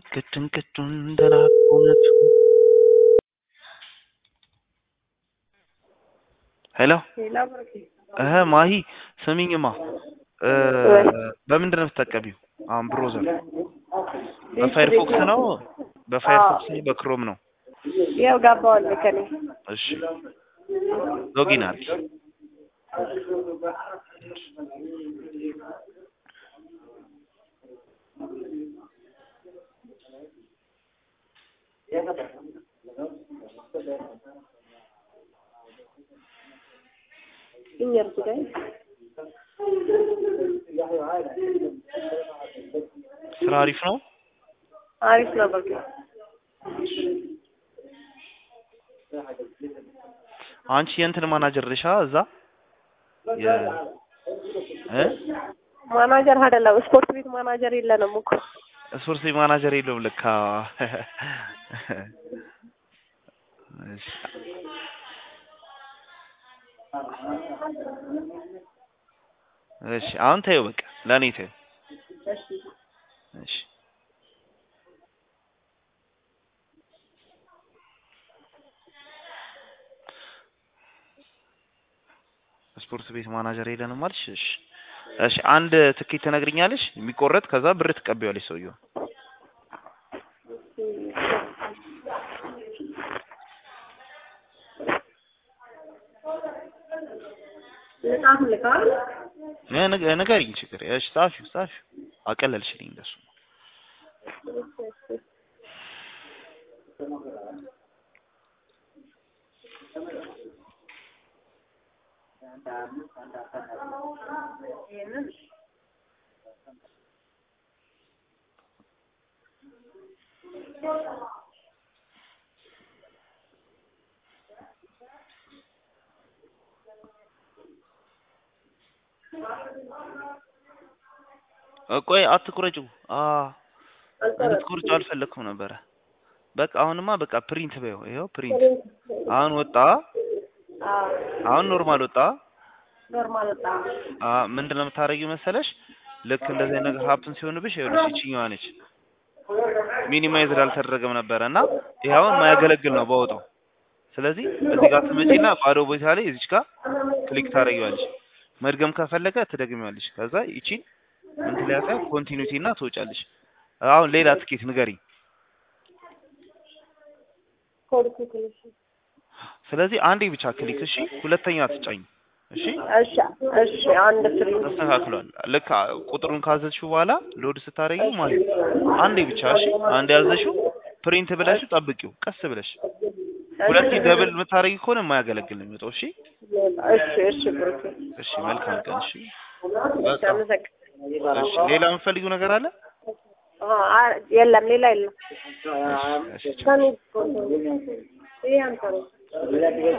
ከጭንቀቱን እንደራቁነቱ ሄሎ እህ ማሂ ስሚኝማ እ በምንድን ነው የምትጠቀሚው? አሁን ብሮዘር በፋየርፎክስ ነው በፋየርፎክስ ነው በክሮም ነው? ያው ጋባዋል ከኔ እሺ ሎጊን አድርጊ። ኢንየርስ ጋይ ስራ አሪፍ ነው። አሪፍ ነው በቃ አንቺ የእንትን ማናጀር ነሽ አ እዛ የ እ ማናጀር አይደለም ስፖርት ቤት ማናጀር የለንም እኮ ስፖርት ቤት ማናጀር የለውም ልካ እሺ እሺ አሁን ተይው በቃ ለእኔ ተይው እሺ ስፖርት ቤት ማናጀር የለንም አልሽ እሺ እሺ አንድ ትኬት ትነግሪኛለሽ የሚቆረጥ ከዛ ብር ትቀበያለሽ ሰውየው ልጣፍ ልካል እ ንገ- ንገሪኝ ችግር እሺ ጻፊው ጻፊው አቀለልሽልኝ እንደሱ እ ቆይ አትቁረጪው አ እንድትቆርጪው አልፈለኩም ነበረ በቃ አሁንማ በቃ ፕሪንት በይው ይኸው ፕሪንት አሁን ወጣ አሁን ኖርማል ወጣ ኖርማል ወጣ አ ምንድነው የምታደርጊው መሰለሽ ልክ እንደዚህ አይነት ነገር ሀፕን ሲሆንብሽ ይኸውልሽ ይችኛዋ ነች ሚኒማይዝ አልተደረገም ነበረ እና ይሄ አሁን የማያገለግል ነው በወጣው ስለዚህ እዚህ ጋር ትመጪና ባዶ ቦታ ላይ እዚች ጋር ክሊክ ታደርጊዋለሽ መድገም ከፈለገ ትደግሚዋለሽ ከዛ ይቺን ምን ትለያታ ኮንቲኒቲ እና ትወጫለሽ አሁን ሌላ ትኬት ንገሪኝ ኮድ ኩክልሽ ስለዚህ አንዴ ብቻ ክሊክ እሺ ሁለተኛ ትጫኝ እሺ እሺ እሺ አንድ ፍሪ ተስተካክሏል ልክ አ- ቁጥሩን ካዘዝሽው በኋላ ሎድ ስታደርጊው ማለት ነው አንዴ ብቻ እሺ አንዴ ያዘሽው ፕሪንት ብለሽው ጠብቂው ቀስ ብለሽ ሁለቴ ደብል የምታደርጊ ከሆነ የማያገለግል ነው የሚወጣው እሺ እሺ እሺ ብሩክ እሺ መልካም ቀን እሺ እሺ አመሰግናለሁ እሺ ሌላ የምትፈልጊው ነገር አለ አ የለም ሌላ የለም እሺ እሺ ቻው። ከኔ ይሄ አንተ ነው